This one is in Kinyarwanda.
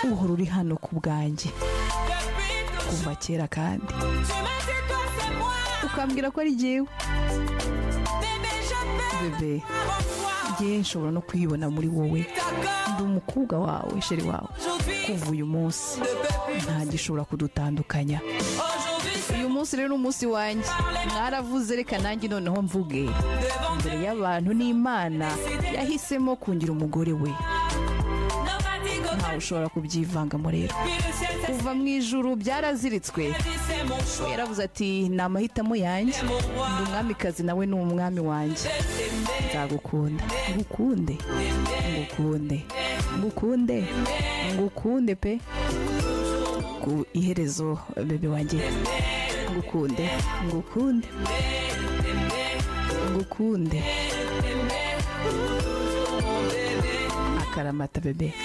uhora uri hano ku bwanjye kuva kera kandi ukambwira ko ari jyewe bebe ngewe nshobora no kwibona muri wowe ndi umukobwa wawe sheri wawe kuva uyu munsi nta gishobora kudutandukanya uyu munsi rero ni umunsi wanjye mwaravuze reka nanjye noneho mvuge imbere y'abantu n'imana yahisemo kungira umugore we ntawe ushobora kubyivangamo rero kuva mu ijuru byaraziritswe yaravuze ati ni amahitamo yanjye ni umwamikazi nawe ni umwami wanjye nzagukunda ngukunde ngukunde ngukunde ngukunde pe ku iherezo bebe wanjye ngukunde ngukunde ngukunde akaramata bebe